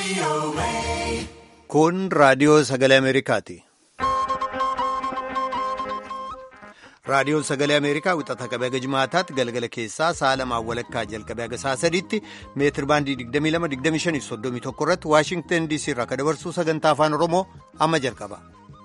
Kun raadiyoo sagalee Ameerikaati. Raadiyoon sagalee Ameerikaa wixata qabee haga jimaataatti galgala keessaa sa'a lamaan walakkaa jalqabee haga sa'a sadiitti meetir baandii 22-25-31 irratti Waashingtan DC irraa akka dabarsu sagantaa afaan Oromoo amma jalqaba.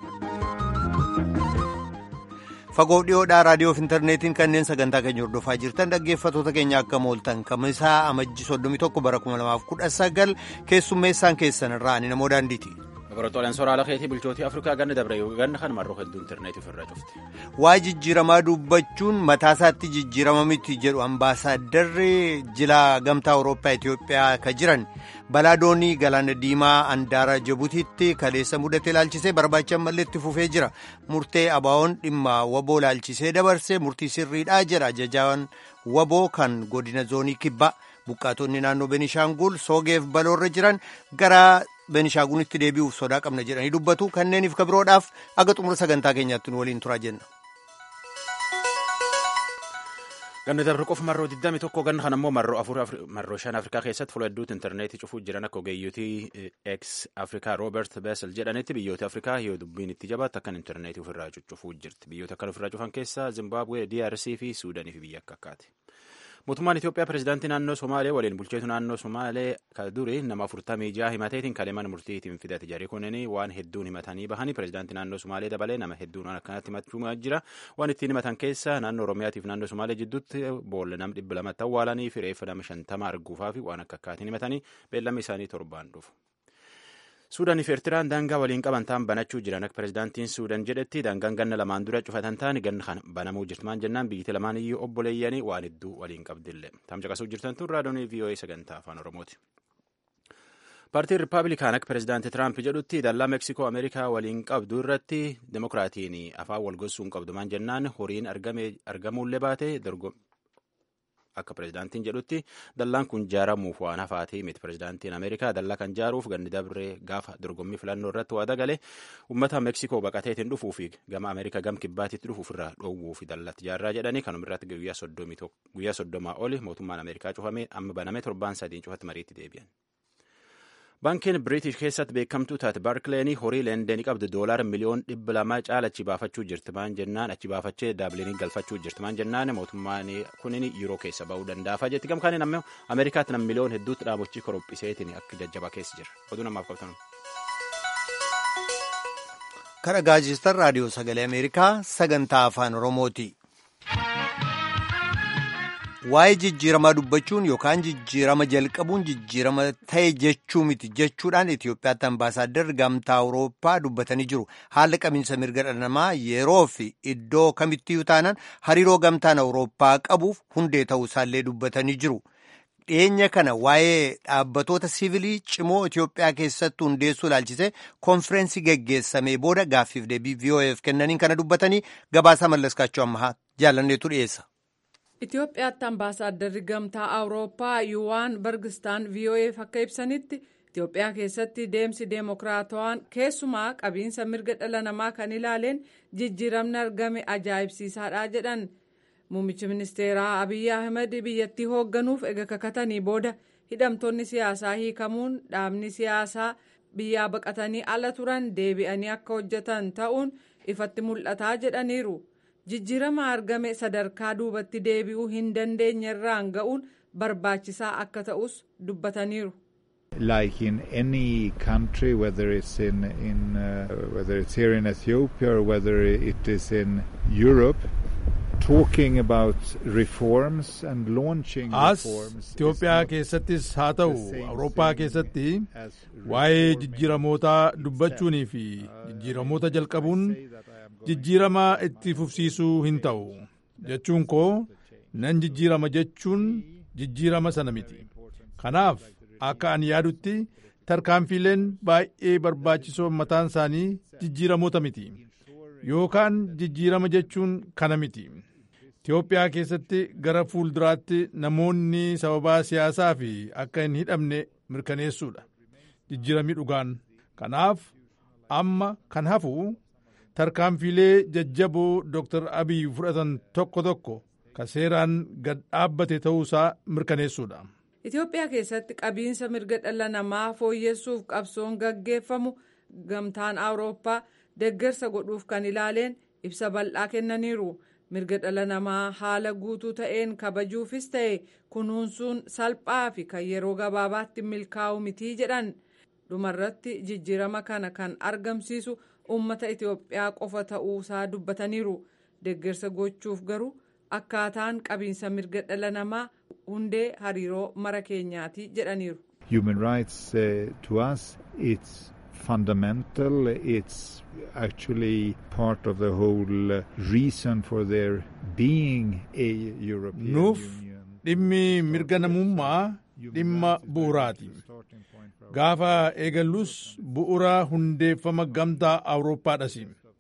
Fagoo dhiyoodhaa raadiyoo fi intarneetiin kanneen sagantaa keenya hordofaa jirtan dhaggeeffatoota keenya akka mooltan kamisaa amajji 31 bara 2019 keessummeessaan keessan irraa ani namoo daandiiti. Laboraatooleen sooraalaa keetii bulchootii Afrikaa ganna dabre ganna kan marroo hedduu intarneetii ofirraa cufte. Waa jijjiiramaa dubbachuun mataasaatti jijjiirama miti jedhu ambaasaaddarri jila gamtaa Awurooppaa Itoophiyaa ka jiran balaa doonii galaana diimaa handaara Jibutiitti kaleessa mudate ilaalchisee barbaachan malee itti fufee jira. Murtee abaa'oon dhimma waboo ilaalchisee dabarsee murtii sirriidhaa jedha ajajaan waboo kan godina zoonii kibbaa. Buqqaatonni naannoo Benishaangul soogeef baloorra jiran gara Benishaagulitti deebi'uuf sodaa qabna jedhanii dubbatu kanneeniif kabiroodhaaf aga xumura sagantaa keenyaatti nu waliin turaa jenna. Ganni dabre qofa marroo 21 ganna kan ammoo marroo afur marroo shan Afrikaa keessatti fuula hedduutti intarneetii cufuu jiran akka ogeeyyotii ex Afrikaa Roobert Beesel jedhanitti biyyoota Afrikaa yoo dubbiin itti jabaatu akkan intarneetii ofirraa cuccufuu jirti. Biyyoota akkan ofirraa cufan keessaa Zimbabwee, DRC fi Suudanii fi biyya akka akkaati. Mootummaan Itoophiyaa pirezidaantii naannoo Somaalee waliin bulcheetu naannoo Somaalee ka duri nama afurtamii jaha himateetiin kaleeman murtiitiin fidate jarri kunneen waan hedduun himatanii bahanii pirezidaantii naannoo Somaalee dabalee nama hedduun waan akkanatti himachuu jira waan ittiin himatan keessa naannoo Oromiyaatiif naannoo Somaalee jidduutti boolla nam dhibba lamatti awwaalanii fi reeffa nama shantama arguufaa fi waan akka akkaatiin himatanii beellamni isaanii torbaan dhufu. Suudaanii fi Eertiraan daangaa waliin qaban ta'an banachuu jiran akka pirezidaantiin Suudaan jedhetti daangaan ganna lamaan dura cufatan ta'an ganna kana banamuu jirtumaan jennaan biyyatti lamaan iyyuu obboleeyyanii waan hedduu waliin qabdillee. Tam caqasuu jirtan tun raadiyoonii VOA sagantaa afaan Oromooti. Paartiin Rippaabilikaan akka pirezidaantii Tiraamp jedhutti dallaa Meeksikoo Ameerikaa waliin qabdu irratti Demokiraatiin afaan wal gossuu hin qabdumaan jennaan horiin argamuullee baate akka pirezidaantiin jedhutti dallaan kun jaaramuuf waan hafaati miti pirezidaantiin ameerikaa dallaa kan jaaruuf ganni dabree gaafa dorgommii filannoo irratti waada galee uummata meeksikoo baqateetiin dhufuu fi gama ameerikaa gam kibbaatitti dhufuuf irraa dhoowwuu fi dallatti jaarraa jedhanii kanuma irratti guyyaa soddomaa oli mootummaan ameerikaa cufamee amma banamee torbaan sadiin cufatti mariitti deebi'an. Baankiin Biriitish keessatti beekamtuu taate Baarkileen horii leendenii qabdu doolaara miliyoon dhibba lama caala achi baafachuu jirti maan jennaan achi baafachee daabilinii galfachuu jirti maan jennaan mootummaan kunin yeroo keessa ba'uu danda'afa jetti gamkaaniin ammoo Ameerikaatti nam miliyoon hedduutti dhaabochi korophiseetiin akka jajjabaa keessa jira oduu namaaf qabtan. Kan gaazexeessaan raadiyoo sagalee Ameerikaa sagantaa afaan Oromooti. Waa'ee jijjiiramaa dubbachuun yookaan jijjiirama jalqabuun jijjiirama ta'e jechuu miti jechuudhaan Itoophiyaatti ambaasaadarri gamtaa Awurooppaa dubbatanii jiru. Haalli qabiinsa mirga dhala namaa yeroo fi iddoo kamittiyyuu taanaan hariiroo gamtaan Awurooppaa qabuuf hundee ta'uu isaallee dubbatanii jiru. Dhiyeenya kana waa'ee dhaabbatoota siivilii cimoo Itoophiyaa keessatti hundeessuu ilaalchisee konfireensi geggeessamee booda gaaffiif deebii VOA'f kennaniin kana dubbatanii gabaasaa mallaskaachuu ammaa jaalanneetu dhiyeessa. Itoophiyaatti ambaasaadarri gamtaa awurooppaa yuwaan bargistaan VOA'f akka ibsanitti Itoophiyaa keessatti deemsi deemokiraatawaan keessumaa qabiinsa mirga dhala namaa kan ilaaleen jijjiiramni argame ajaa'ibsiisaadha jedhan muummichi ministeeraa Abiyyi Ahmed biyyattii hoogganuuf ega kakatanii booda hidhamtoonni siyaasaa hiikamuun dhaabni siyaasaa biyyaa baqatanii ala turan deebi'anii akka hojjetan ta'uun ifatti mul'ataa jedhaniiru. jijjiirama argame sadarkaa duubatti deebi'uu hin dandeenye irraan ga'uun barbaachisaa akka ta'us dubbataniiru. Like in any country, whether it's in, in uh, whether it's here in Ethiopia or whether it is in Europe, talking about reforms and launching as reforms. Itoophiyaa keessattis haa ta'u Awurooppaa keessatti waa'ee jijjiiramootaa dubbachuunii fi jijjiiramoota jalqabuun jijjiirama itti fufsiisuu hin ta'u jechuun koo nan jijjiirama jechuun jijjiirama sana miti kanaaf akka ani yaadutti tarkaanfiileen baay'ee barbaachisoo mataan isaanii jijjiiramoota miti yookaan jijjiirama jechuun kana miti Itoophiyaa keessatti gara fuulduraatti namoonni sababaa siyaasaa fi akka hin hidhamne mirkaneessuudha jijjiiramni dhugaan kanaaf amma kan hafu tarkaanfiilee jajjaboo Dr. Abiy fudhatan tokko tokko ka seeraan gad dhaabbate ta'uusaa mirkaneessuudha. itiyoophiyaa keessatti qabiinsa mirga dhala namaa fooyyessuuf qabsoon gaggeeffamu gamtaan awurooppaa deeggarsa godhuuf kan ilaaleen ibsa bal'aa kennaniiru mirga dhala namaa haala guutuu ta'een kabajuufis ta'e kunuunsuun salphaa fi kan yeroo gabaabaatti milkaa'u mitii jedhan dhumarratti jijjiirama kana kan argamsiisu uummata itiyoophiyaa qofa ta'uusaa dubbataniiru deeggarsa gochuuf garuu akkaataan qabiinsa mirga dhala namaa hundee hariiroo mara keenyaati jedhaniiru. Human rights uh, to us it's fundamental it's actually part of the whole uh, reason for there being a European Nuuf Union. dhimmi mirga namummaa dhimma bu'uraati. Gaafa eegallus bu'ura hundeeffama gamtaa Awurooppaadhas.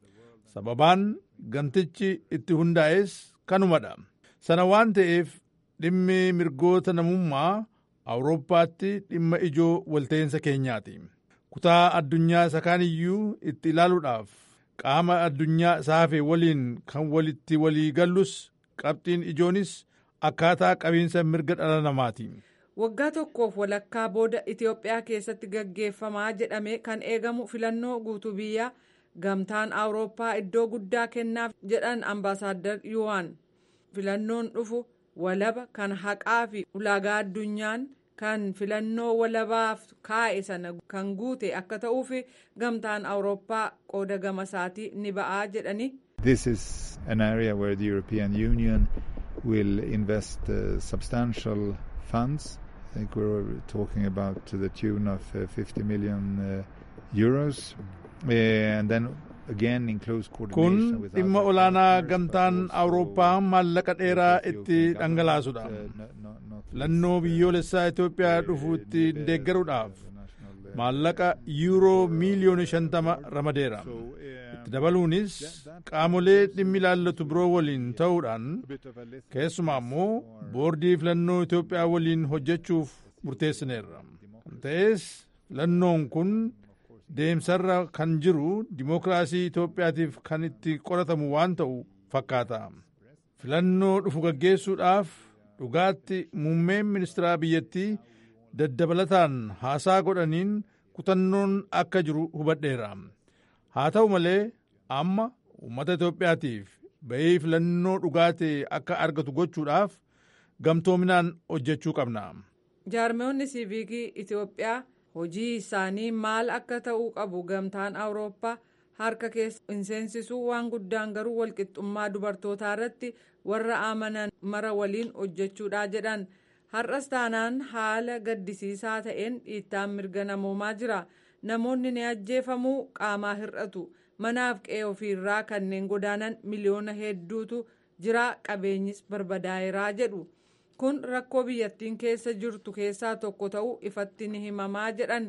Sababaan gamtichi itti hundaa'es kanumadha. Sana waan ta'eef dhimmi mirgoota namummaa Awurooppaatti dhimma ijoo walta'insa keenyaati. Kutaa addunyaa isa kaaniyyuu itti ilaaluudhaaf qaama addunyaa saafe waliin kan walitti walii gallus qabxiin ijoonis akkaataa qabiinsa mirga dhala namaati. waggaa tokkoof walakkaa booda itiyoophiyaa keessatti gaggeeffamaa jedhame kan eegamu filannoo guutuu biyyaa gamtaan awurooppaa iddoo guddaa kennaaf jedhan ambaasaaddar yuwaan filannoon dhufu walaba kan haqaa fi ulaagaa addunyaan kan filannoo walabaaf kaa'e sana kan guute akka ta'uuf gamtaan awurooppaa qooda gama isaatii ni ba'aa jedhani. This is an area where the European Union will invest uh, substantial funds. I think we're talking about to the tune of uh, 50 million uh, euros. Uh, and then again in close Kun coordination with dhimma other olaanaa partners, gamtaan but also Awurooppaa maallaqa dheeraa with itti Ethiopian dhangalaasudha. government, uh, not- not- not Filannoo least, uh, biyyoolessaa Itoophiyaa uh, dhufuutti the- deeggaruudhaaf the national, uh, maallaqa yuuroo miiliyoona shantama ramadeera. So, uh, Itti dabaluunis qaamolee dhimmi ilaallatu biroo waliin ta'uudhaan a bit of a list keessumaa immoo boordii filannoo Itoophiyaa waliin hojjechuuf murteessineerra. Kan ta'es filannoon kun deemsarra kan jiru dimookiraasii Itoophiyaatiif kan itti qoratamu waan ta'u fakkaata. Filannoo dhufu gaggeessuudhaaf dhugaatti muummeen ministeeraa biyyattii daddabalataan haasaa godhaniin kutannoon akka jiru hubadheera. Haa ta'u malee amma uummata Itoophiyaatiif bahii filannoo dhugaatee akka argatu gochuudhaaf gamtoominaan hojjechuu qabna. jaarmeewwanni siiviikii itiyoophiyaa hojii isaanii maal akka ta'uu qabu gamtaan awurooppaa harka keessa hin seensisuu waan guddaan garuu walqixxummaa dubartootaa irratti warra amanan mara waliin hojjechuudha jedhan har'as taanaan haala gaddisiisaa ta'een dhiittaan mirga namoomaa jira namoonni ni ajjeefamuu qaamaa hir'atu manaaf qe'ee ofiirraa kanneen godaanan miliyoona hedduutu jira qabeenyis barbadaa'eeraa jedhu. kun rakkoo biyyattiin keessa jirtu keessaa tokko ta'uu ifatti ni himamaa jedhan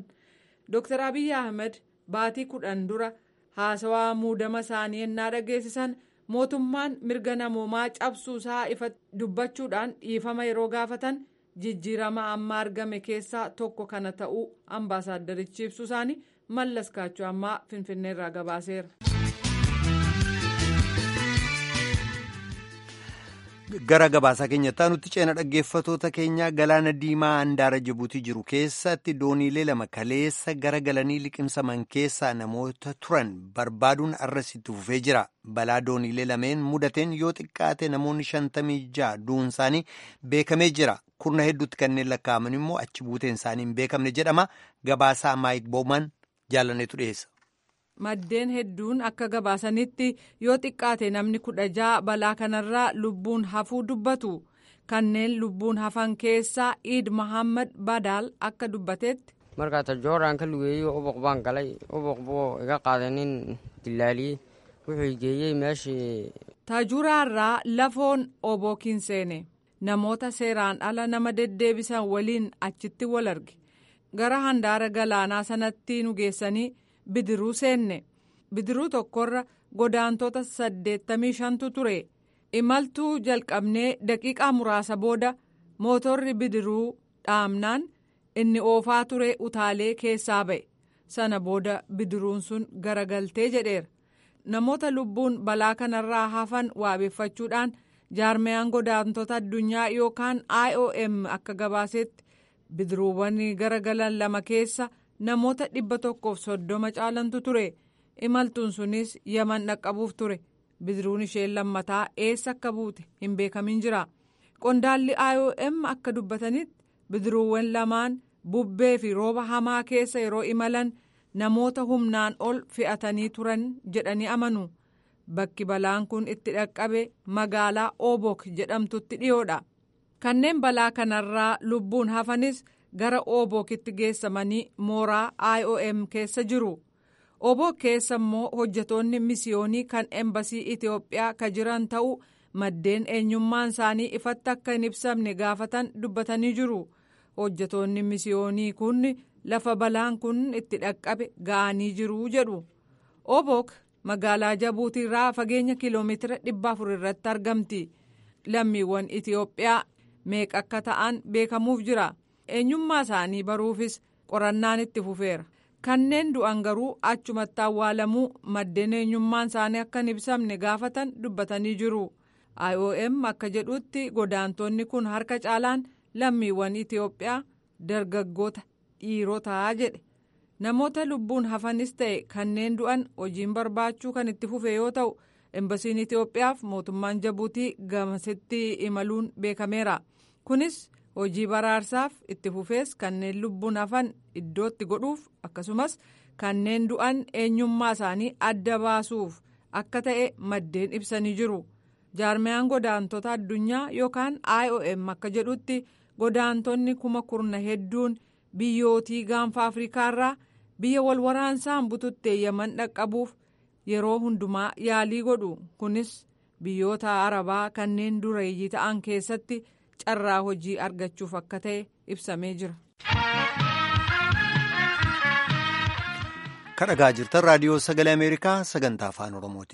dr abiy ahmed baatii kudhan dura haasawaa muudama isaanii ennaa dhageessisan mootummaan mirga namoomaa cabsuusaa ifatti dubbachuudhaan dhiifama yeroo gaafatan jijjiirama amma argame keessaa tokko kana ta'uu ambaasaaddarichi ibsuu isaanii mallas kaachoo ammaa finfinneerraa gabaaseera. gara gabaasaa keenyatti nutti ceena dhaggeeffatoota keenyaa galaana diimaa handaara jibuutii jiru keessatti dooniilee lama kaleessa gara galanii liqimsaman keessaa namoota turan barbaaduun arrasitti fufee jira balaa dooniilee lameen mudateen yoo xiqqaate namoonni shantamii ja'a du'uun isaanii beekamee jira kurna hedduutti kanneen lakkaa'aman immoo achi buuteen isaanii hin beekamne jedhama gabaasaa maayik booman jaallaneetu dhiyeessa. maddeen hedduun akka gabaasanitti yoo xiqqaate namni kudha ja'a balaa kanarraa lubbuun hafuu dubbatu kanneen lubbuun hafan keessaa iid mahammad badaal akka dubbatetti. markaa tajooraan ka lugeeyey ubuq baan galay ubuq buu iga qaaday nin dilaaliyey wuxuu geeyey meeshii. taajuraarraa lafoon obookiin seene namoota seeraan ala nama deddeebisan waliin achitti wal arge gara handaara galaanaa sanatti nu geessanii. bidiruu seenne bidiruu tokkorra godaantota saddeettamii shantu ture imaltuu jalqabnee daqiiqaa muraasa booda mootorri bidiruu dhaamnaan inni oofaa ture utaalee keessaa ba'e sana booda bidiruun sun garagaltee jedheera namoota lubbuun balaa kanarraa hafan waabeeffachuudhaan jaarmeyaan godaantota addunyaa yookaan iom akka gabaasetti bidiruuwwan garagalan lama keessa namoota dhibba tokkoof soddoma caalantu ture imaltuun sunis yaman dhaqqabuuf ture bidiruun isheen lammataa eessa akka buute hin beekamin jira qondaalli iom akka dubbatanitti bidiruuwwan lamaan bubbee fi rooba hamaa keessa yeroo imalan namoota humnaan ol fe'atanii turan jedhanii amanu bakki balaan kun itti dhaqqabe magaalaa obok jedhamtutti dhiyoodha kanneen balaa kanarraa lubbuun hafanis gara obokitti geessamanii mooraa iom keessa jiru obok keessa immoo hojjetoonni misiyoonii kan embasii itiyoophiyaa ka jiran ta'uu maddeen eenyummaan isaanii ifatti akka hin ibsamne gaafatan dubbatanii jiru hojjetoonni misiyoonii kun lafa balaan kun itti dhaqqabe ga'anii jiru jedhu obok magaalaa jabuutiirraa fageenya kiiloomeetira dhibba afur irratti argamti lammiiwwan itiyoophiyaa meeqa akka ta'an beekamuuf jira eenyummaa isaanii baruufis qorannaan itti fufeera kanneen du'an garuu achumatti awwaalamuu maddeen eenyummaan isaanii akka hin ibsamne gaafatan dubbatanii jiru iom akka jedhutti godaantonni kun harka caalaan lammiiwwan itiyoophiyaa dargaggoota dhiirotaa jedhe namoota lubbuun hafanis ta'e kanneen du'an hojiin barbaachuu kan itti fufe yoo ta'u embasiin itiyoophiyaaf mootummaan jabuutii gamasitti imaluun beekameera kunis hojii baraarsaaf itti fufees kanneen lubbuun hafan iddootti godhuuf akkasumas kanneen du'an eenyummaa isaanii adda baasuuf akka ta'e maddeen ibsanii jiru jaarmiyaan godaantota addunyaa yookaan iom akka jedhutti godaantonni kuma kurna hedduun biyyootii gaanfa afriikaarraa biyya wal waraansaan bututtee yaman dhaqqabuuf yeroo hundumaa yaalii godhu kunis biyyoota arabaa kanneen dureeyyii ta'an keessatti carraa hojii argachuuf akka ta'e ibsamee jira. kadhagaa jirtan raadiyoo sagalee ameerikaa sagantaa afaan oromooti.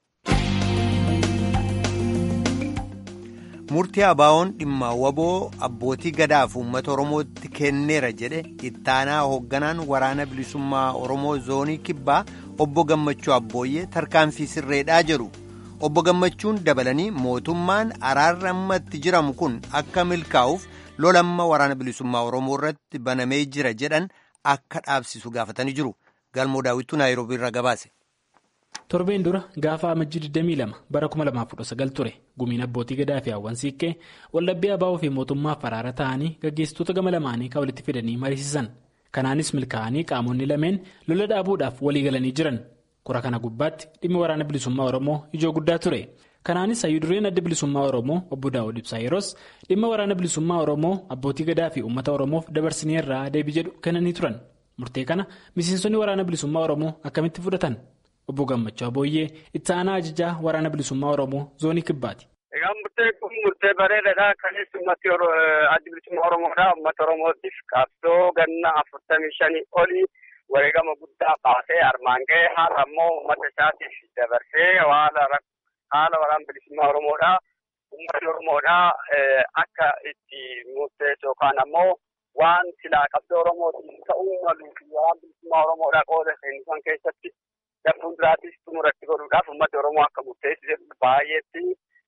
murtii abaawoon dhimma waboo abbootii gadaaf uummata oromootti kenneera jedhe ittaanaa hoogganaan waraana bilisummaa oromoo zoonii kibbaa obbo gammachuu abbooyyee tarkaanfii sirreedhaa jedhu obbo gammachuun dabalanii mootummaan araarri ammatti jiramu kun akka milkaa'uuf lolamma waraana bilisummaa oromoo irratti banamee jira jedhan akka dhaabsisu gaafatanii jiru galmoo daawwituu naayiroobii irraa gabaase. torbeen dura gaafa amajjii 22 bara 2019 ture gumiin abbootii gadaa fi hawwan siiqqee waldhabbii abaa'oo fi mootummaaf araara ta'anii gaggeessitoota gama lamaanii kan walitti fidanii mariisisan kanaanis milkaa'anii qaamonni lameen lola dhaabuudhaaf walii galanii jiran kura kana gubbaatti dhimmi waraana bilisummaa oromoo ijoo guddaa ture kanaanis hayyudureen adda bilisummaa oromoo obbo daawud ibsaa yeroos dhimma waraana bilisummaa oromoo abbootii gadaa fi uummata oromoof dabarsinee irraa deebii jedhu kennanii turan murtee kana miseensonni waraana bilisummaa oromoo akkamitti fudhatan. obbo gammachuu abooyyee itti aanaa ajajaa waraana bilisummaa oromoo zoonii kibbaati. egaa murtee kun murtee bareedaadha kanis ummati addi bilisummaa oromoodha ummata oromootiif qabsoo ganna afurtamii shanii olii wareegama guddaa baasee armaan ga'e haala ammoo ummata isaatiif dabarsee haala waraana bilisummaa oromoodha ummati oromoodha akka itti murteessu yookaan ammoo waan silaa qabsoo oromootiif ta'uu maluu fi waraana bilisummaa oromoodha qooda seensisan keessatti darbuun duraatis xumuratti godhuudhaaf ummati oromoo akka murteessu jedhu baay'eetti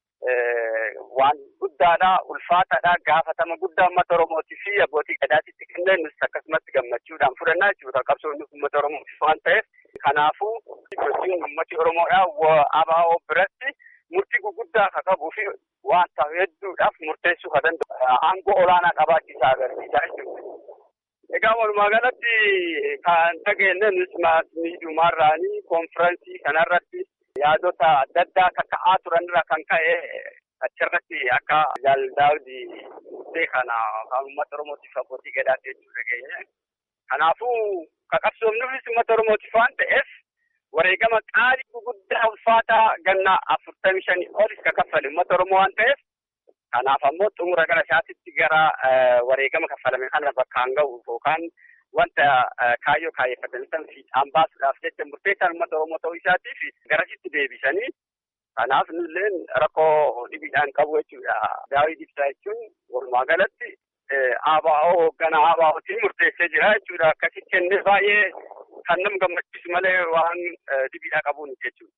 waan guddaadha ulfaataadha gaafatama guddaa ummata oromootii fi abbootii gadaatitti kennee nus akkasumatti gammachuudhaan fudhannaa jechuudha qabsoon ummata oromootiif waan ta'eef kanaafuu sochiin ummati oromoodha abaa'oo biratti murtii guguddaa akka qabuu fi waan ta'u hedduudhaaf murteessuu kan danda'u aangoo olaanaa qabaachiisaa agarsiisaa jechuudha. Egaa walumaa galatti kan dhageenye nus miidhumarraanii konfiraansii kanarratti yaadota adda addaa akka ka'aa turanirra kan ka'e achirratti akka jaaldaawdi murtee kana kan uummata oromootiif abbootii gadaatti jechuu dhageenye. Kanaafuu qabsoomnuufis uummata oromootiif waan ta'eef wareegama qaalii guguddaa ulfaataa ganna afurtamii shanii olis ka kaffale uummata oromoo waan ta'eef kanaaf ammoo xumura gara isaatitti gara wareegama kaffalame kana bakkaan ga'u yookaan wanta kaayyoo kaayeffatanii san fiixaan baasuudhaaf jecha murteessaan uummata oromoo ta'uu isaatiif garasitti deebisanii kanaaf nulleen rakkoo dhibiidhaan qabu jechuudha. Daawii ibsaa jechuun walumaa galatti ABO hoogganaa ABO'tiin murteessee jira jechuudha. Akkasitti kennee baay'ee kan nama gammachiisu malee waan dhibiidhaa qabuun jechuudha.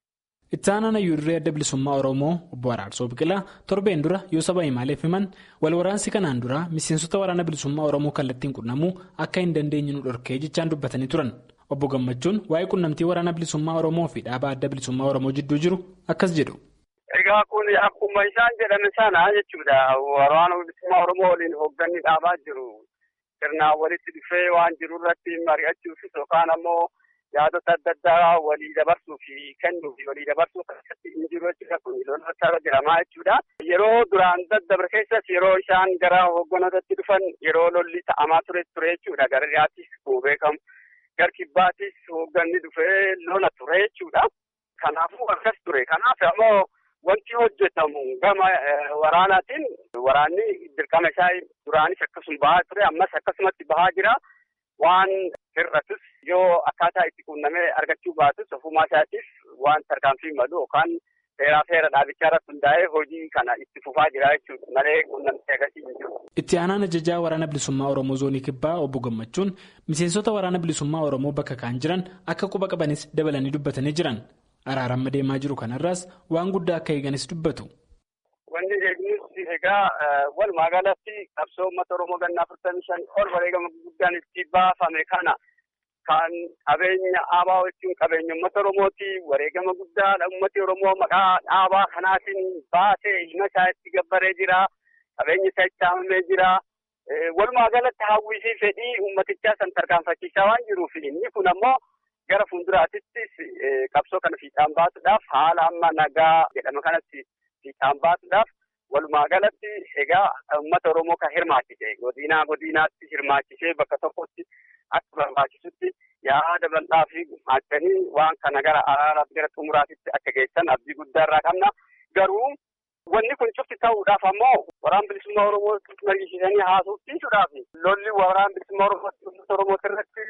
Itti aanaan hayyuuduree adda bilisummaa Oromoo obbo Araarsoo Biqilaa torbeen dura yoo saba himaaleef himan wal waraansi kanaan dura miseensota waraana bilisummaa Oromoo kallattiin qunnamuu akka hin dandeenye nu dhorkee jechaan dubbatanii turan. Obbo Gammachuun waa'ee qunnamtii waraana bilisummaa Oromoo fi dhaabaa adda bilisummaa Oromoo jidduu jiru akkas jedhu. Egaa kun akkuma isaan jedhame sana jechuudha. Waraana bilisummaa Oromoo waliin hoogganni dhaabaa jiru. Sirnaan walitti dhufee waan jiru irratti mari'achuufis yookaan ammoo yaadota adda addaa walii dabarsuu fi kennuu fi walii dabarsuu keessatti hin jiru jechuudha. Kun loltoota jedhamaa jechuudha. Yeroo duraan daddabre keessas yeroo isaan gara hoogganootatti dhufan yeroo lolli ta'amaa ture ture jechuudha. Gara dhiyaattis beekamu. Gar kibbaatis hoogganni dhufee lola ture jechuudha. Kanaafuu akkas ture. Kanaaf ammoo wanti hojjetamu gama waraanaatiin waraanni dirqama isaa duraanis akkasuma bahaa ture ammas akkasumatti bahaa jira. Waan hir'atus yoo akkaataa itti quunnamee argachuu baatus ofumaa isaatiif waan tarkaanfii malu yookaan seeraa seera dhaabichaa irratti hundaa'ee hojii kana itti fufaa jira jechuudha malee quunnamtee agarsiisu hin jiru. Itti aanaan ajajaa waraana bilisummaa Oromoo zoonii kibbaa obbo Gammachuun miseensota waraana bilisummaa Oromoo bakka kaan jiran akka quba qabanis dabalanii dubbatanii jiran. Araaramma deemaa jiru kanarraas waan guddaa akka eeganis dubbatu. Wanni eegnus egaa walumaa galatti qabsoo uummata Oromoo ganna afurtamii shan ol wareegama guddaan itti baafame kana kan qabeenya dhaabaa jechuun qabeenya uummata Oromooti wareegama guddaadha uummati Oromoo maqaa dhaabaa kanaatiin baasee ilma isaa itti gabbaree jira qabeenya isaa itti haamamee jira. Walumaa galatti hawwii fi fedhii uummatichaa san tarkaanfachiisaa waan jiruuf inni kun ammoo gara fuulduraattis qabsoo kana fiixaan baasuudhaaf haala amma nagaa jedhama kanatti fiixaan baasuudhaaf walumaa galatti egaa uummata Oromoo kan hirmaachise godinaa godinaatti hirmaachisee bakka tokkotti akka barbaachisutti yaada bal'aa fi gumaachanii waan kana gara araaraatti gara xumuraatitti akka geessan abdii guddaa irraa qabna garuu wanni kun cufti ta'uudhaaf ammoo waraan bilisummaa Oromoo mariisiisanii haasofsiisuudhaaf lolli waraan bilisummaa Oromoo uummata Oromoo irratti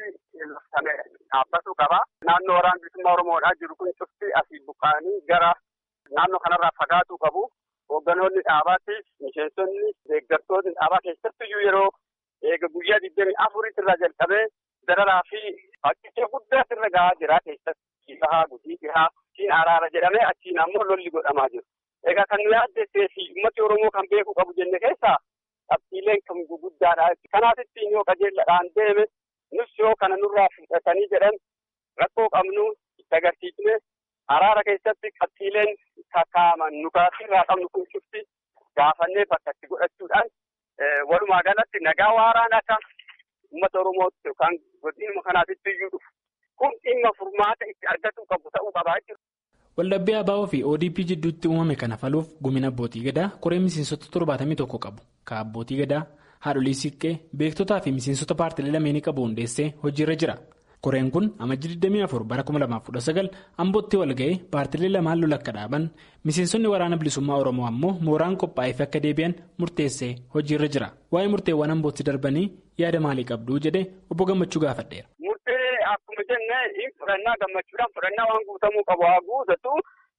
dhaabbatuu qaba. Naannoo waraan bilisummaa Oromoodhaa jiru kun cufti asii buqqa'anii gara naannoo kanarraa fagaatuu qabu. Hoogganoonni dhaabaattis miseensonni deeggartoonni dhaabaa keessattiyyuu yeroo eega guyyaa digdamii afuritti irraa jalqabee dararaa fi fakkicha guddaa irra gahaa jira keessatti bahaa gudii gahaa siin araara jedhamee achiin ammoo lolli godhamaa jiru. Egaa kan nu yaaddessee fi uummati Oromoo kan beekuu qabu jenne keessaa qabxiileen kan guguddaadha. Kanaafittiin yoo qajeelladhaan deeme nus yoo kana nurraa fudhatanii jedhan rakkoo qabnu itti agarsiisne araara keessatti qabxiileen kakkaaman nu irraa qabnu kun cufti gaafannee bakka itti godhachuudhaan walumaa galatti nagaa waaraan akka uummata Oromootti yookaan godinuma kanaatitti iyyuu dhufu kun dhimma furmaata itti argachuu qabu ta'uu qabaa jechuudha. Waldhabbii ABO fi ODP jidduutti uumame kana furuuf gumina abbootii gadaa koree miseensota torbaatamii tokko qabu ka abbootii gadaa haadholii siiqqee beektotaa fi miseensota paartilee lameenii qabu hundeessee hojiirra jira. Koreen kun amajjii 24 bara 2019 ambootti walga'ee paartilee lamaan lola akka dhaaban miseensonni waraana bilisummaa Oromoo ammoo mooraan qophaa'eef akka deebi'an murteessee hojiirra jira. Waa'ee murteewwan ambootti darbanii yaada maalii qabduu jedhee obbo Gammachuu gaafadheera. Murtee akkuma jenne fudhannaa gammachuudhaan fudhannaa waan guutamuu qabu haa guutatu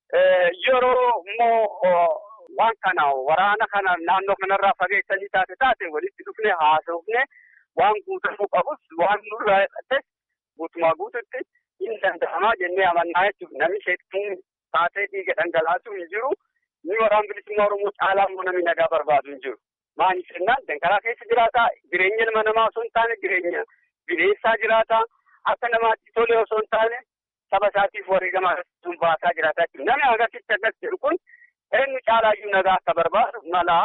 yeroo immoo waan kana waraana kana naannoo kanarraa fageessanii taate taate walitti dhufne haasofne waan guutamuu qabus waan nurraa hidhates guutumaa guututti hin danda'amaa jennee amannaa jechuudha. Namni sheektuun taatee dhiiga dhangalaasuu hin jiru. Ni waraan bilisummaa Oromoo caalaa immoo namni nagaa barbaadu hin jiru. Maaliif jennaan danqaraa keessa jiraata. Jireenya ilma namaa osoo hin taane jireenya bineensaa jiraata. Akka namaatti tole osoo hin taane saba isaatiif wareegama sun baasaa jiraata jechuudha. Namni agarsiisti akkas jedhu kun eenyu caalaayyuu nagaa akka barbaadu mala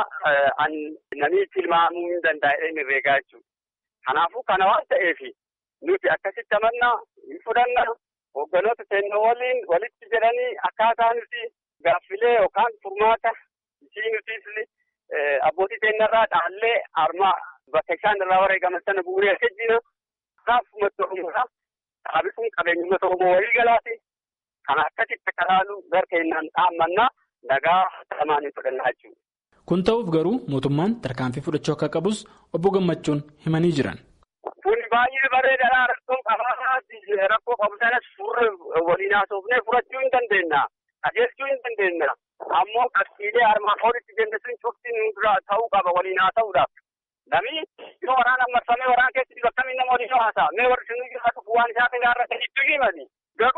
namni tilmaamuu hin danda'e inni reegaa jechuudha. Kanaafuu kana waan ta'eef nuti akkasitti amannaa hin fudhanna hoogganoota seenaa waliin walitti jedhanii akkaataa nuti gaaffilee yookaan furmaata ishii nutis abbootii seenarraa dhaallee armaa bakka isaan irraa wareegaman sana bu'uuree akka jina kaaf uummata Oromoodha. Dhaabisuun qabeenya uummata Oromoo walii galaati. Kana akkasitti akka laalu gara keenyaan dhaammannaa nagaa lamaan hin fudhannaa jechuudha. Kun ta'uuf garuu mootummaan tarkaanfii fudhachuu akka qabus obbo Gammachuun himanii jiran. Kun baay'ee bareedaadha. Rakkoon qabaa rakkoo qabu sanas furre waliin haasofnee furachuu hin dandeenya. Qajeelchuu hin dandeenya. Ammoo qabxiilee armaan olitti jenne sun cufti dura ta'uu qaba waliin haasa'uudhaaf. Namni yoo waraana marfamee waraana keessatti bakkamiin nama waliin haasa'a. Mee warri sun jiraatu waan isaa kan gaarra kan itti himani. Garuu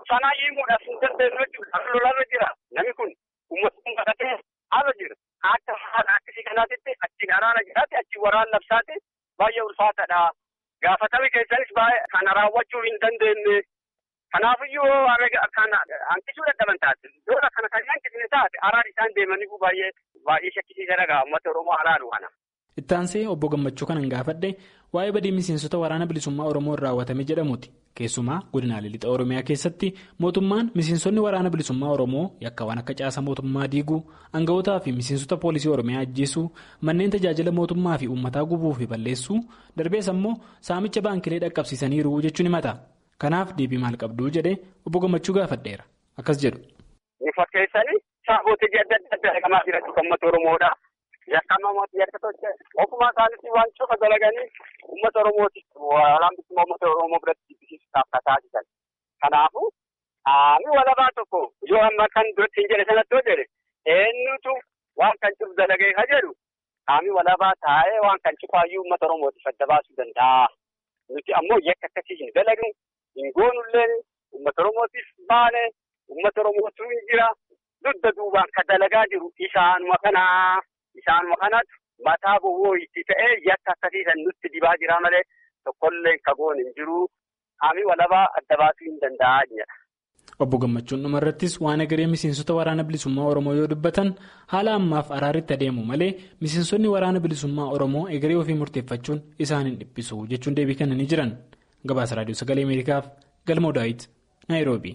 sanaa himuudhaaf hin dandeenyu jechuudha. Lolarra jira. Namni kun uummata kadhatee haala jira. Akka haala akkasii kanaatitti achiin araana jiraate achiin waraan labsaate baay'ee ulfaataadha. Gaafatami keessanis baay'ee kana raawwachuu hin dandeenye. Kanaafiyyuu kan hanqisuu dadhaban taate. Yoo kana kan hanqisne taate araan isaan deemanii baay'ee baay'ee shakkisiisa dhagaa uummata Oromoo araaru kana. Ittaansee obbo Gammachuu kanan gaafadhe waa'ee badii miseensota waraana bilisummaa Oromoo irraa raawwatame jedhamuuti. Keessumaa godinaalee lixa Oromiyaa keessatti mootummaan miseensonni waraana bilisummaa Oromoo yakkaawwan akka caasa mootummaa diiguu, aanga'ootaa fi miseensota poolisii Oromiyaa ajjeesuu, manneen tajaajila mootummaa fi uummataa gubuu fi balleessuu, darbees ammoo saamicha baankilee dhaqqabsiisaniiru jechuun himata. Kanaaf deebii maal qabduu jedhee obbo Gammachuu gaafadheera. Akkas jedhu. Ni fakkeessanii saafootii adda addaa dalagamaa jiran uummata Oromoodha. Yakkaama mootii yakka tolchee ofumaa isaanitti waan cufa dalaganii uummata Oromooti. Waraana bilisummaa uummata Oromoo biratti jibbisiisuudhaaf kataa jiran. Kanaafuu qaamni walabaa tokko yoo amma kan duratti hin jedhe sanatti yoo jedhe eenyutu waan kan cufu dalagee ka jedhu qaamni walabaa taa'ee waan kan cufaayyuu uummata Oromootiif adda baasuu danda'a. Nuti ammoo yakka akkasii hin dalagnu hin goonullee uummata Oromootiif baane uummata Oromootu hin jira. Dudda duubaan kan dalagaa jiru isaanuma kanaa. Isaanuma kanatu mataa bowwoo itti ta'ee yakka akkasiisan nutti dibaa jira malee tokkollee kagoon hin jiru. Qaamni walabaa adda baasuu hin danda'a jedha. Obbo Gammachuun dhumarrattis waan egeree miseensota waraana bilisummaa Oromoo yoo dubbatan haala ammaaf araaritti adeemu malee miseensonni waraana bilisummaa Oromoo egeree ofii murteeffachuun isaan hin dhiphisu jechuun deebii kennanii jiran. Gabaasa Raadiyoo Sagalee Ameerikaaf Galmoo Daawit, Naayiroobii.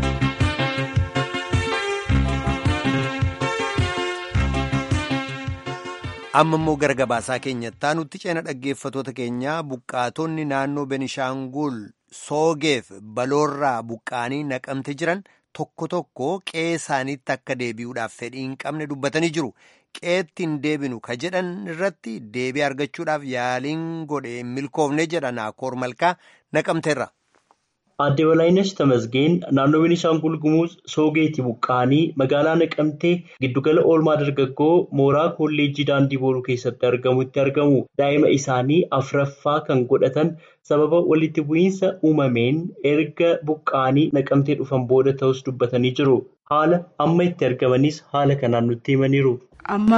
amma immoo gara gabaasaa keenyatti nutti ceena dhaggeeffatoota keenyaa buqqaatonni naannoo benishaangul soogeef baloorraa buqqaanii naqamte jiran tokko tokko qe'ee isaaniitti akka deebi'uudhaaf fedhii hin qabne dubbatanii jiru qe'eetti hin deebinu ka jedhan irratti deebii argachuudhaaf yaaliin godhe milkoofne jedha naakoor malkaa naqamteerra. Aadde Walaayinesh Tamasgeen naannoo Beenishaangul Gumuz Soogeetti buqqa'anii magaalaa Naqamtee giddugala oolmaa dargaggoo mooraa kolleejjii daandii booruu keessatti argamutti argamu. Daa'ima isaanii afraffaa kan godhatan sababa walitti bu'iinsa uumameen erga buqqa'anii naqamtee dhufan booda ta'us dubbatanii jiru. Haala amma itti argamanis haala kanaan nutti himaniiru. Amma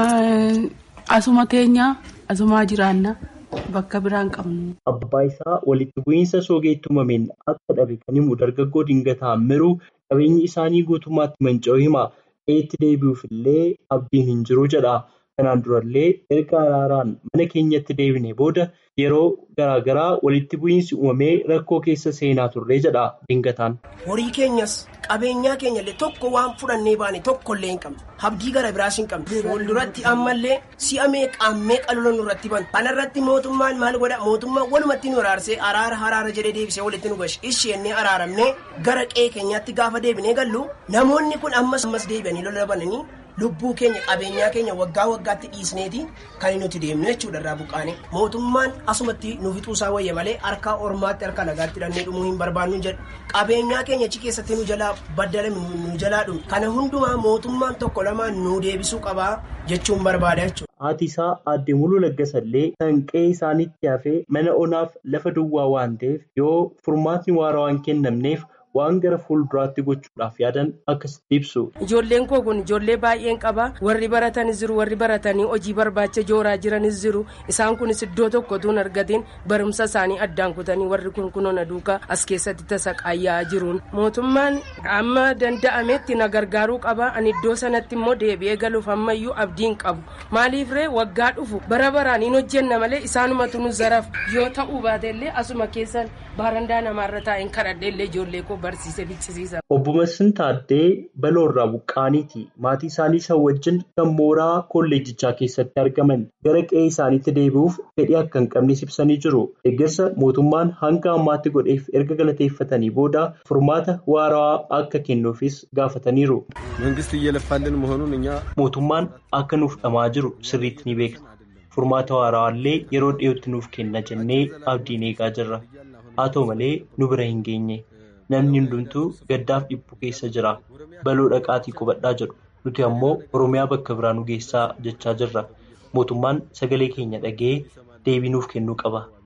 asuma teenya asumaa jiraanna. Bakka biraan qabnu. Abbaa isaa walitti bu'iinsa soogeetti uumameen akka dhabe kan himu dargaggoo dingataa miruu qabeenyi isaanii guutummaatti manca'uu hima. Qe'eetti deebi'uuf illee abdiin hin jiru jedha. Kanaan durallee erga araaraan mana keenyatti deebine booda yeroo garaagaraa walitti bu'iinsi uumamee rakkoo keessa seenaa turre jedha dingataan. Horii keenyas qabeenyaa keenyallee tokko waan fudhannee baane tokkollee hin qabne. Habdii gara biraas hin qabne. Fuulduratti ammallee si'a meeqaan meeqa lola nurratti banu. Kanarratti mootummaan maal godha? Mootummaan walumatti nu araarsee araara haraara jedhee deebisee walitti nu gashi. Isheenni araaramnee gara qe'ee keenyaatti gaafa deebinee gallu namoonni kun ammas ammas deebi'anii lola bananii lubbuu keenya qabeenyaa keenya waggaa waggaatti dhiisneeti kan nuti deemnu jechuudha irraa buqqaane mootummaan asumatti nu fixuusaa wayya malee harka ormaatti harka nagaatti hidhannee dhumuu hin barbaannu jedhu qabeenyaa keenya achi keessatti nu jalaa baddalame nu jalaa dhumu kana hundumaa mootummaan tokko lamaan nu deebisuu qabaa jechuun barbaada jechuudha. Haati isaa aadde muluu laggasallee kan qe'ee isaaniitti hafee mana onaaf lafa duwwaa waan ta'eef yoo furmaatni waaraa waan kennamneef waan gara fuulduraatti gochuudhaaf yaadan akkasitti ibsu. Ijoolleen koo kun ijoollee baay'een qaba. Warri baratanis jiru, warri baratanii hojii barbaacha jooraa jiranis jiru. Isaan kunis iddoo tokkotu hin argatiin barumsa isaanii addaan kutanii warri kun kunuuna duukaa as keessatti tasaqaayyaa jiruun. Mootummaan amma danda'ametti na gargaaruu qaba. Ani iddoo sanatti immoo deebi'ee galuuf ammayyuu abdiin qabu. Maaliif ree waggaa dhufu bara baraan hin hojjenna malee isaanumatu nu zaraf yoo ta'uu baatellee asuma keessan baarandaa namaarra taa'een kadhadheellee ijoollee koo barsiise bichisiisa. Obbo Massin Taaddee Baloorraa Buqqaaniiti. Maatii isaanii isa wajjin kan mooraa kolleejjichaa keessatti argaman gara qe'ee isaaniitti deebi'uuf fedhii akka hin qabnes ibsanii jiru. Deeggarsa mootummaan hanga ammaatti godheef erga galateeffatanii booda furmaata waaraa akka kennuufis gaafataniiru. Mootummaan akka nuuf dhamaa jiru sirriitti ni beekna. Furmaata waaraallee yeroo dhiyootti nuuf kenna jennee abdiin eegaa jirra. Haa ta'u malee nu bira hin geenye. Namni hundumtuu gaddaaf dhiphu keessa jira. Baloo dhaqaatii qubadhaa jedhu. Nuti ammoo Oromiyaa bakka biraa nu geessaa jechaa jirra. Mootummaan sagalee keenya dhaga'ee deebii nuuf kennuu qaba.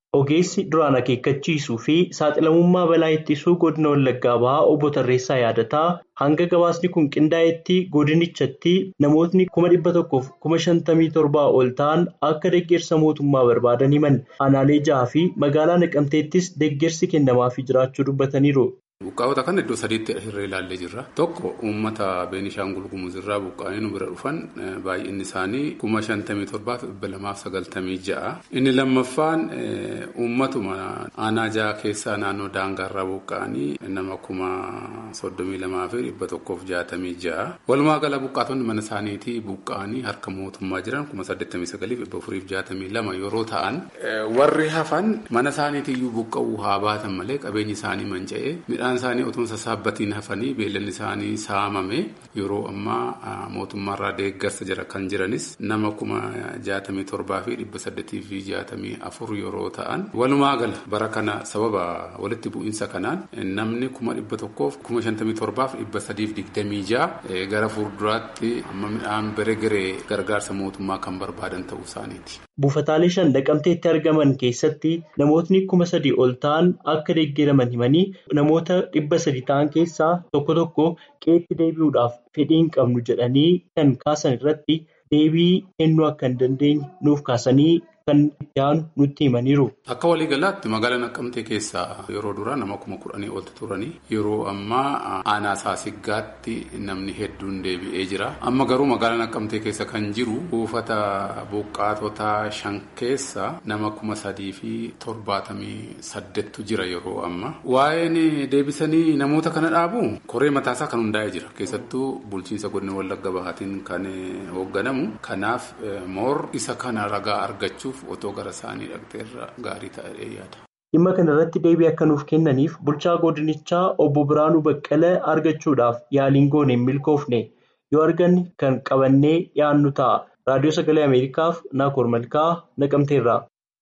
Ogeessi duraan akeekkachiisuu fi saaxilamummaa balaa ittisuu godina Wallaggaa bahaa obbo Tarreessaa yaadataa hanga gabaasni kun qindaa'etti godinichatti namootni kuma dhibba tokkoof kuma shantamii torbaa ol ta'an akka deeggarsa mootummaa barbaadan himan aanaalee jahaa fi magaalaa naqamteettis deeggarsi kennamaafii jiraachuu dubbataniiru. Buqqaa'ota kana iddoo sadiitti irra ilaallee jirra. Tokko uummata Beenishaangul Gumuz irraa buqqaa'anii nu bira dhufan baay'inni isaanii kuma shantamii torbaaf dhibba lamaaf sagaltamii ja'a. Inni lammaffaan uummatuma aanaa jaha keessaa naannoo daangaarraa buqqaa'anii nama kuma soddomii lamaa fi dhibba tokkoof jaatamii ja'a. Walumaa gala buqqaatonni mana isaaniitii buqqaa'anii harka mootummaa jiran kuma saddeettamii sagaliif dhibba afuriif jaatamii lama yeroo ta'an warri hafan mana isaaniitiyyuu buqqa'uu haa baatan malee qabeenyi isaanii manca'ee midhaan isaanii otoo sassaabatiin hafanii beellanni isaanii saamame yeroo ammaa mootummaarraa deeggarsa jira kan jiranis nama kuma jaatamii torbaa fi dhibba saddeetii fi jaatamii afur yeroo ta'an walumaa gala bara kana sababa walitti bu'iinsa kanaan namni kuma dhibba tokkoof kuma shantamii torbaaf dhibba sadiif digdamii ja'a gara fuulduraatti amma midhaan bere geree gargaarsa mootummaa kan barbaadan ta'uu isaaniiti. Buufataalee shan naqamteetti argaman keessatti namootni kuma sadii ol ta'an akka deeggaraman himanii namoota dhibba sadi ta'an keessaa tokko tokko qeetti deebi'uudhaaf fedhii hin qabnu jedhanii kan kaasan irratti deebii kennuu akka hin dandeenye nuuf kaasanii kan itti aanu nutti himaniiru. Akka waliigalaatti magaalaa Naqqamtee keessaa yeroo duraa nama kuma kudhanii oltu turanii yeroo ammaa aanaa saasiggaatti namni hedduun deebi'ee jira. Amma garuu magaalaa Naqqamtee keessa kan jiru buufata buqqaatota shan keessa nama kuma sadii fi torbaatamii saddeettu jira yeroo amma. Waa'een deebisanii namoota kana dhaabu koree mataasaa kan hundaa'ee jira. Keessattuu bulchiinsa godina Wallagga Bahaatiin kan hoogganamu. Kanaaf moor isa kana ragaa argachuuf otoo gara isaanii dhaqxeerra gaarii ta'ee yaada. Dhimma kana irratti deebii akka nuuf kennaniif bulchaa godinichaa obbo Biraanuu Baqqalee argachuudhaaf yaaliin goone hin milkoofne yoo arganne kan qabannee dhiyaannu ta'a. Raadiyoo Sagalee Ameerikaaf Naakoor Malkaa Naqamteerraa.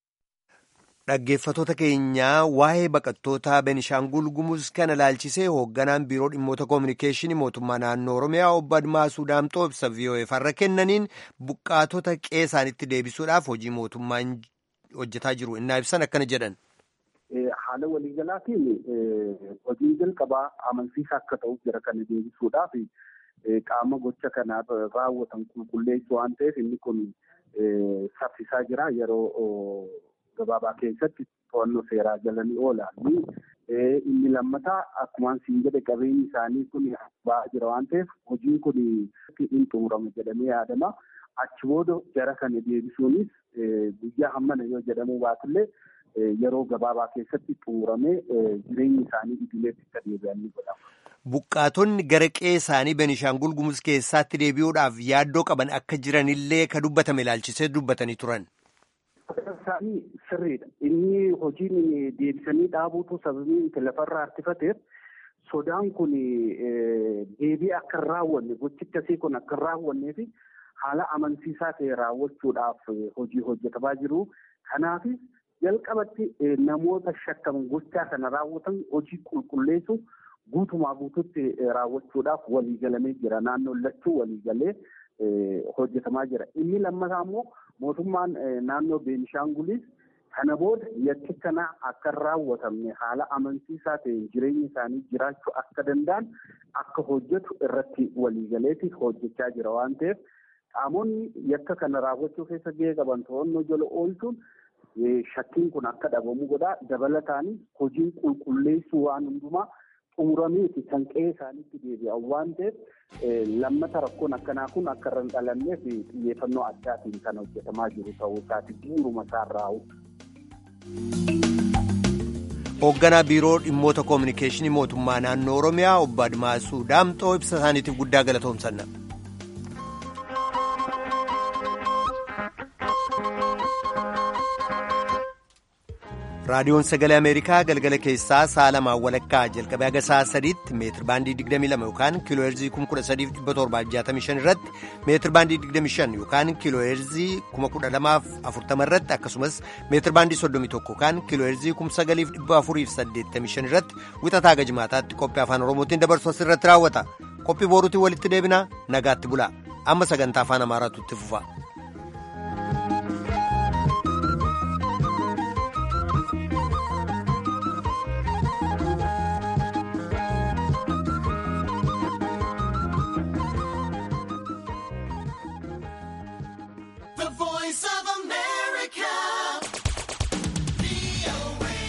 Dhaggeeffattoota keenyaa waa'ee baqattoota Benishaangul Gumuz kana ilaalchisee hoogganaan biiroo dhimmoota koominikeeshinii mootummaa naannoo Oromiyaa obbo Admaasuu Daamxoo ibsa VOA'f har'a kennaniin buqqaatota qe'ee isaaniitti deebisuudhaaf hojii mootummaan hojjetaa jiru innaa ibsan akkana jedhan. Haala waliigalaatiin hojiin jalqabaa amansiisaa akka ta'uuf jira kana deebisuudhaaf qaama gocha kana raawwatan qulqulleessu waan ta'eef inni kun saffisaa jira yeroo gabaabaa keessatti to'annoo seeraa jalanii oolan. Inni lammataa akkuma siin jedhe qabeenyi isaanii kun ba'aa jira waan ta'eef hojiin kun hin xumurama jedhamee yaadama. Achi booda jara kana deebisuunis guyyaa hammana yoo jedhamuu baatullee yeroo gabaabaa keessatti xumuramee jireenyi isaanii idileetti akka deebi'an ni godhama. Buqqaatonni gara qe'ee isaanii Benishaangul Gumuz keessaatti deebi'uudhaaf yaaddoo qaban akka jiranillee ka dubbatame ilaalchisee dubbatanii turan. Isaanii sirriidha. Inni hojiin deebisanii dhaabuutu sababii lafarraa harkifateef sodaan kun deebii akka hin raawwanne gochi akkasii kun akka hin raawwannee fi haala amansiisaa ta'e raawwachuudhaaf hojii hojjetamaa jiru. Kanaafis jalqabatti namoota shakkaman gochaa kana raawwatan hojii qulqulleessu guutumaa guututti raawwachuudhaaf waliigalamee jira. Naannoon lachuu waliigalee hojjetamaa jira. Inni lammataa immoo mootummaan naannoo Beenishaangulis kana booda yakki kana akka hin raawwatamne haala amansiisaa ta'een jireenya isaanii jiraachuu akka danda'an akka hojjetu irratti waliigaleeti hojjechaa jira waan ta'eef qaamonni yakka kana raawwachuu keessa gahee qaban to'annoo jala oolchuun shakkiin kun akka dhabamu godha dabalataanis hojiin qulqulleessuu waan hundumaa xumurameeti kan qe'ee isaaniitti deebi'an waan ta'eef lammata rakkoon akkanaa kun akka irra hin dhalanneef xiyyeeffannoo addaatiin kan hojjetamaa jiru ta'uu isaati bu'uuruma isaarraa Hoogganaa biiroo dhimmoota koominikeeshinii mootummaa naannoo Oromiyaa obbo Admaasuu Daamxoo ibsa isaaniitiif guddaa galatoomsanna. raadiyoon sagalee ameerikaa galgala keessaa sa'a lamaan walakkaa jalqabee haga sa'a sadiitti meetir baandii 22 yookaan kiiloo heerzii 13765 irratti meetir baandii 25 yookaan kiiloo heerzii 12040 irratti akkasumas meetir baandii 31 yookaan kiiloo heerzii 9485 irratti wixataa haga jimaataatti qophii afaan oromootiin dabarsu asirratti raawwata qophii booruutiin walitti deebina nagaatti bula amma sagantaa afaan amaaraatu itti fufa.